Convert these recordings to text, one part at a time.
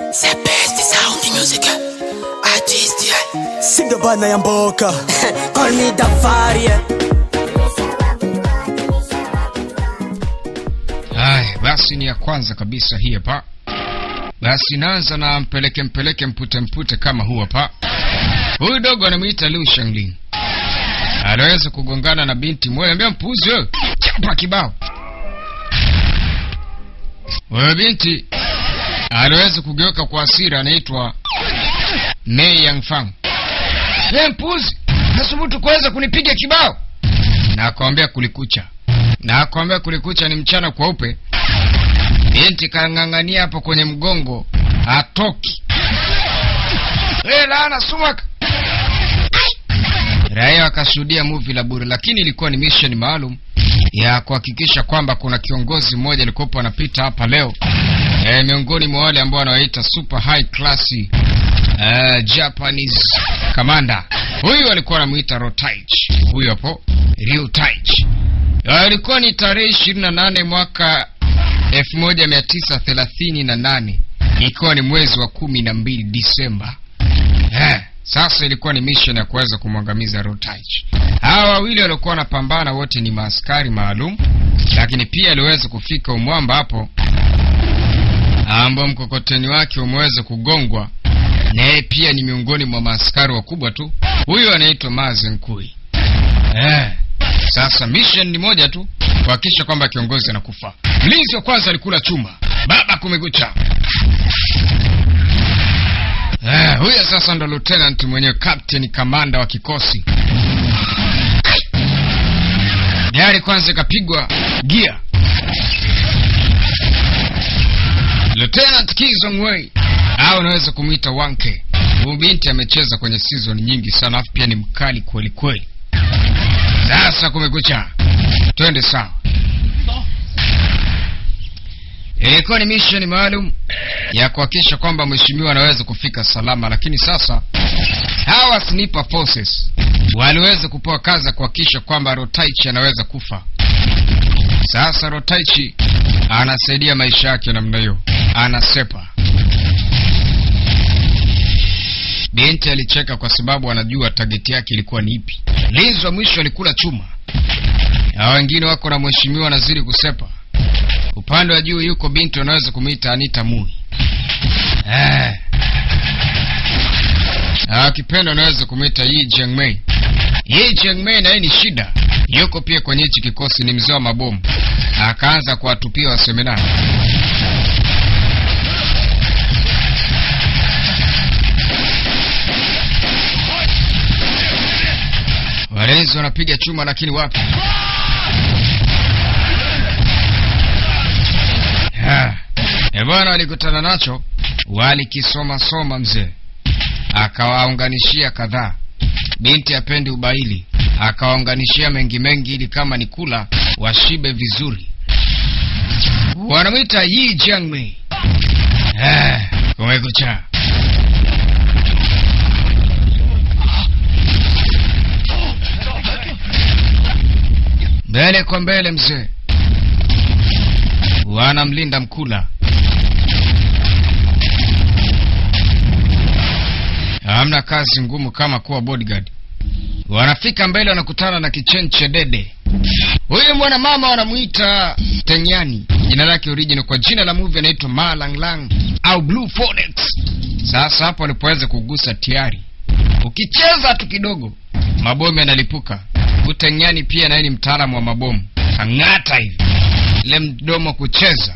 The best sound music artist Singa bana ya mboka Call me Dafari yeah. Haya, basi ni ya kwanza kabisa hii hapa. Basi naanza na mpeleke mpeleke mpute mpute kama huu hapa. Huyu dogo anamwita Liu Shangling. Anaweza kugongana na binti mmoja, ambia mpuzi wewe, chapa kibao. Wewe binti anaweza kugeuka kwa hasira, anaitwa Mei Yangfang. Wewe mpuzi, nasubutu kuweza kunipiga kibao. Na akamwambia kulikucha na akwambia kulikucha ni mchana kweupe. Binti kang'ang'ania hapo kwenye mgongo, hatoki. Hey, laana sumaka. Raia wakashuhudia movie la bure, lakini ilikuwa ni mission maalum ya kuhakikisha kwamba kuna kiongozi mmoja alikuwepo anapita hapa leo e, miongoni mwa wale ambao wanawaita super high class uh, Japanese commander. Huyu alikuwa anamuita Rotaich, huyu hapo Ryu Taich. Ilikuwa ni tarehe ishirini na nane mwaka elfu moja mia tisa thelathini na nane ikiwa ni mwezi wa kumi na mbili Disemba. Eh, sasa ilikuwa ni mission ya kuweza kumwangamiza Rotaich. Hawa wawili waliokuwa wanapambana wote ni maaskari maalum, lakini pia aliweza kufika umwamba hapo ambao mkokoteni wake umeweza kugongwa, naye pia ni miongoni mwa maaskari wakubwa tu. Huyu anaitwa Mazenkui. Eh, sasa mission ni moja tu, kuhakikisha kwamba kiongozi anakufa. Mlinzi wa kwanza alikula chuma, baba kumekucha. Eh, huyo sasa ndo lieutenant mwenyewe, captain kamanda wa kikosi. Gari kwanza ikapigwa gia. Lieutenant Kizongwei au unaweza kumwita Wanke. Huyu binti amecheza kwenye season nyingi sana, afu pia ni mkali kweli kweli. Sasa kumekucha, twende sawa. Ilikuwa ni mission maalum ya kuhakikisha kwamba mheshimiwa anaweza kufika salama, lakini sasa hawa sniper forces waliweza kupewa kazi ya kuhakikisha kwamba Rotaichi anaweza kufa. Sasa Rotaichi anasaidia maisha yake namna hiyo, anasepa. Binti alicheka kwa sababu anajua tageti yake ilikuwa ni ipi. Mlinzi wa mwisho alikula chuma, na wengine wako na mheshimiwa anazidi kusepa. Upande wa juu yuko binti wanaweza kumwita Anita Mui. Eh. Akipenda unaweza kumwita Yi Jiangmei. Yi Jiangmei naye ni shida, yuko pia kwenye hichi kikosi, ni mzee wa mabomu. Akaanza kuwatupia waseminari. Walinzi wanapiga chuma, lakini wapi? E bwana, walikutana nacho, walikisoma soma mzee, akawaunganishia kadhaa. Binti apendi ubaili, akawaunganishia mengi mengi, ili kama ni kula washibe vizuri. Wanamwita Yi Jiangmei. Eh, kumekucha. Mbele kwa mbele mzee, wanamlinda mkula. Hamna kazi ngumu kama kuwa bodyguard. Wanafika mbele, wanakutana na kichenche dede. Huyu mwana mama wanamuita Tenyani, jina lake original. Kwa jina la movie anaitwa Ma Lang Lang au Blue Phoenix. Sasa hapo alipoweza kugusa tiari, ukicheza tu kidogo mabomu yanalipuka. Utenyani pia naye ni mtaalamu wa mabomu, kang'ata hivi ile mdomo kucheza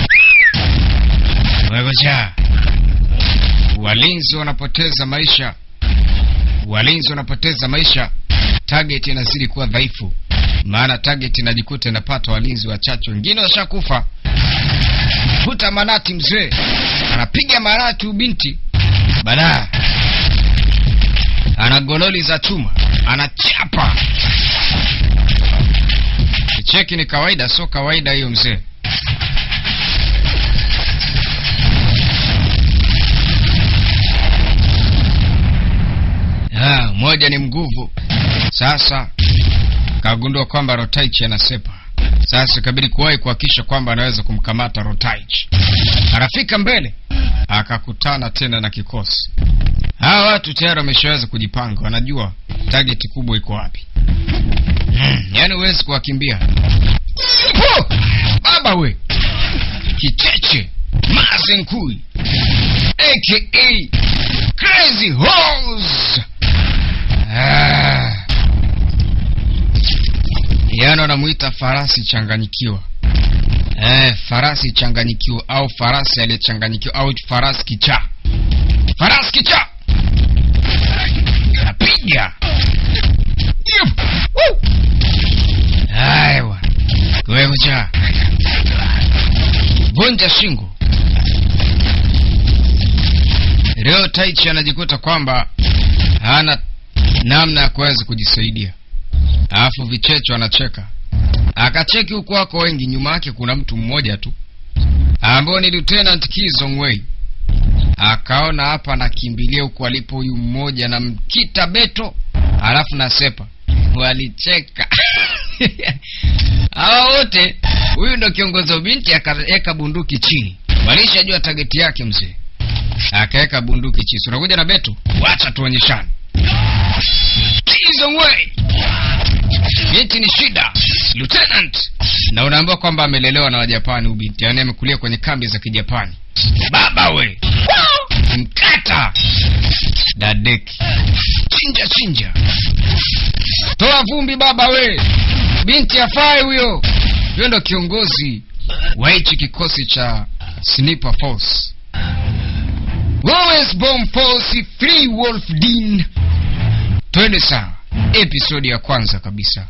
wegoja. Walinzi wanapoteza maisha, walinzi wanapoteza maisha. Target inazidi kuwa dhaifu, maana target inajikuta inapata walinzi wachache, wengine washakufa. Vuta manati, mzee anapiga manati, ubinti badaa ana gololi za chuma, anachapa Cheki ni kawaida, sio kawaida hiyo mzee. Ah, moja ni mguvu. Sasa kagundua kwamba Rotaichi anasepa. Sasa ikabidi kuwahi kuhakikisha kwamba anaweza kumkamata Rotaichi. Anafika mbele, akakutana tena na kikosi. Hawa watu tayari wameshaweza kujipanga, wanajua target kubwa iko wapi. Mm, yaani huwezi kuwakimbia. Po! Baba we kicheche mazenkui aka crazy horse ah. Yaani wanamuita farasi changanyikiwa eh, farasi changanyikiwa au farasi aliyechanganyikiwa au farasi kichaa farasi kichaa napiga Yup. Woo. haya bwana kiwevu cha vunja shingo leo taichi anajikuta kwamba hana namna ya kuweza kujisaidia alafu vichecho anacheka akacheki huku wako wengi nyuma yake kuna mtu mmoja tu ambao ni lieutenant kizongwei akaona hapa anakimbilia huku alipo huyu mmoja na mkita beto alafu na sepa walicheka hawa wote huyu ndo kiongozi wa binti akaweka bunduki chini walishajua tageti yake mzee akaweka bunduki chini So, unakuja na beto wacha tuonyeshane Kizongwei binti ni shida lieutenant na unaambiwa kwamba amelelewa na wajapani huyu binti yaani amekulia kwenye kambi za kijapani baba we mkata dadeki chinja chinja toa vumbi baba we binti afai huyo huyo ndo kiongozi wa hichi kikosi cha sniper force Lawrence Bomb Force Free Wolf Dean twende sawa episodi ya kwanza kabisa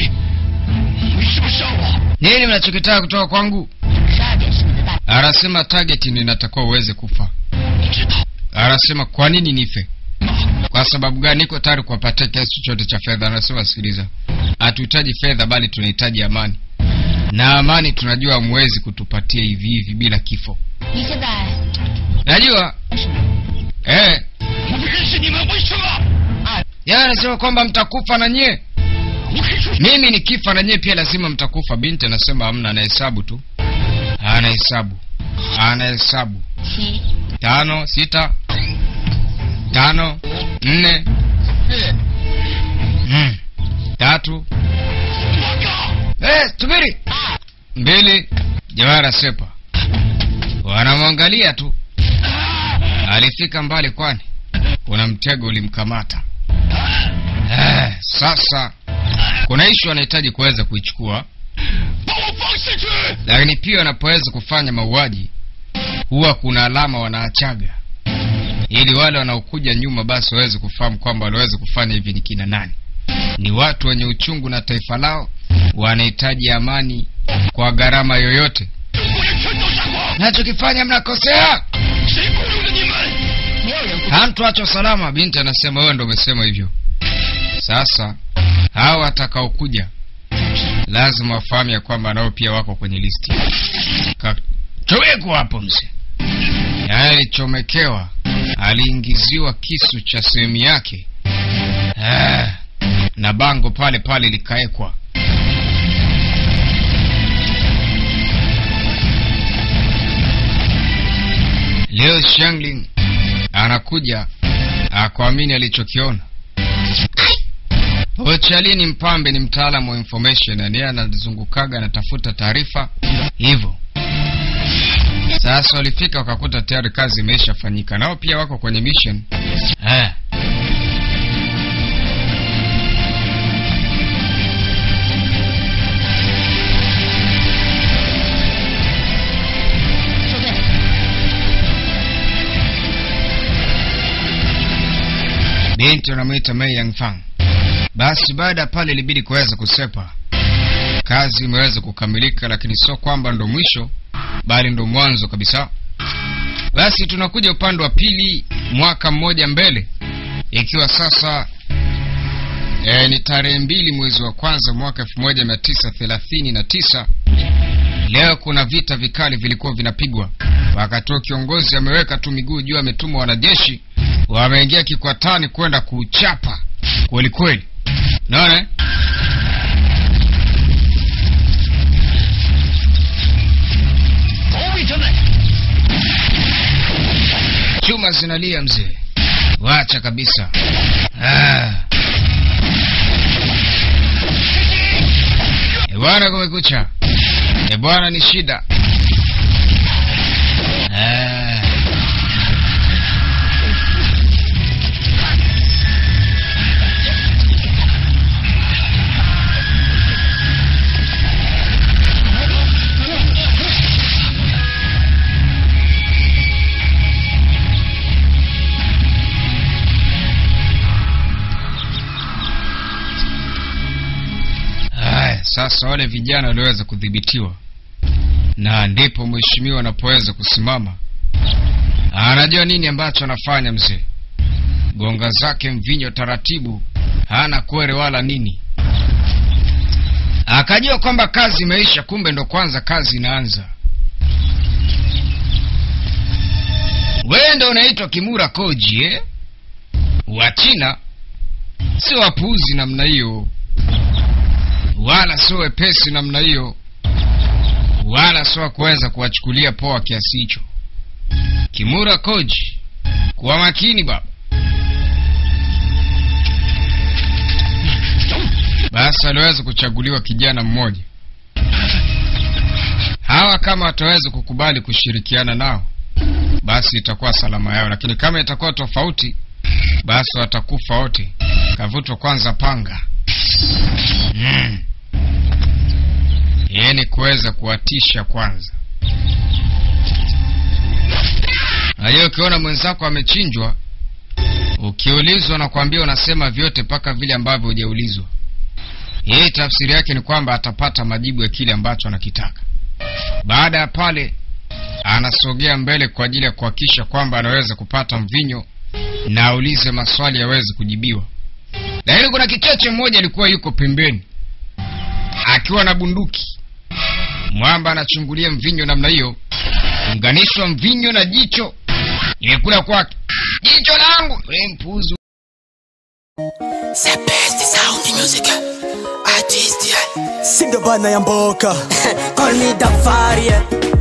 nini mnachokitaka kutoka kwangu anasema target ndio inatakiwa uweze kufa anasema kwa nini nife kwa sababu gani niko tayari kuwapatia kiasi chochote cha fedha anasema sikiliza hatuhitaji fedha bali tunahitaji amani na amani tunajua hamwezi kutupatia hivi hivi bila kifo 你现在 najua eh 我不认识你们，为什么？ yeye anasema kwamba mtakufa na nyie 我可以说， mimi nikifa na nyie pia lazima mtakufa binti anasema hamna anahesabu tu anahesabu anahesabu 七 tano sita tano nne 四 mm, tatu 报告， eh, subiri 二 mbili jawara sepa wanamwangalia tu alifika mbali kwani kuna mtego ulimkamata eh, sasa kuna ishu anahitaji kuweza kuichukua 把我放下去！ lakini pia wanapoweza kufanya mauaji huwa kuna alama wanaachaga ili wale wanaokuja nyuma basi waweze kufahamu kwamba waliweza kufanya hivi ni kina nani ni watu wenye uchungu na taifa lao wanahitaji amani kwa gharama yoyote 中国人全都杀光， nachokifanya mnakosea 谁雇佣了你们？ 没有人不 hamtuacho salama binti anasema wewe ndo umesema hivyo sasa hawa watakaokuja lazima wafahamu ya kwamba nao pia wako kwenye listi kachowekwa hapo mzee yaani alichomekewa aliingiziwa kisu cha sehemu yake ah, na bango pale pale likawekwa leo shangling anakuja akuamini alichokiona ochali ni mpambe ni mtaalamu wa information yani yeye anazungukaga anatafuta taarifa hivyo sasa walifika wakakuta tayari kazi imeshafanyika nao pia wako kwenye mission eh. binti wanamwita Mei Yangfang. Basi baada ya pale ilibidi kuweza kusepa. Kazi imeweza kukamilika, lakini sio kwamba ndo mwisho, bali ndo mwanzo kabisa. Basi tunakuja upande wa pili, mwaka mmoja mbele, ikiwa sasa e, ni tarehe mbili mwezi wa kwanza mwaka elfu moja mia tisa thelathini na tisa. Leo kuna vita vikali vilikuwa vinapigwa, wakati huo kiongozi ameweka tu miguu juu, ametuma wanajeshi wameingia kikwatani kwenda kuchapa kweli kweli. Naona eh? 保卫者们， chuma zinalia mzee wacha kabisa ah. E bwana kumekucha e bwana ni shida ah. Haya, sasa wale vijana waliweza kudhibitiwa, na ndipo mheshimiwa anapoweza kusimama. Anajua nini ambacho anafanya mzee, gonga zake mvinyo taratibu, hana kwere wala nini. Akajua kwamba kazi imeisha, kumbe ndo kwanza kazi inaanza. Wewe ndo unaitwa Kimura Koji eh? Wa China si wapuuzi namna hiyo wala sio wepesi namna hiyo, wala sio wa kuweza kuwachukulia poa kiasi hicho. Kimura Koji, kuwa makini baba. Basi aliweza kuchaguliwa kijana mmoja. Hawa kama wataweza kukubali kushirikiana nao, basi itakuwa salama yao, lakini kama itakuwa tofauti, basi watakufa wote. Kavutwa kwanza panga mm. Yeye ni kuweza kuwatisha kwanza. Na hiyo ukiona mwenzako amechinjwa, ukiulizwa na kuambia unasema vyote mpaka vile ambavyo hujaulizwa. Yeye tafsiri yake ni kwamba atapata majibu ya kile ambacho anakitaka. Baada ya pale, anasogea mbele kwa ajili ya kuhakikisha kwamba anaweza kupata mvinyo na aulize maswali yaweze kujibiwa. Lakini kuna kicheche mmoja alikuwa yuko pembeni akiwa na bunduki. Mwamba anachungulia mvinyo namna hiyo, unganishwa mvinyo na jicho imekula kwake. Jicho langu we mpuzu. The best sound music artist. Singa bana ya mboka Call me Dafari, yeah.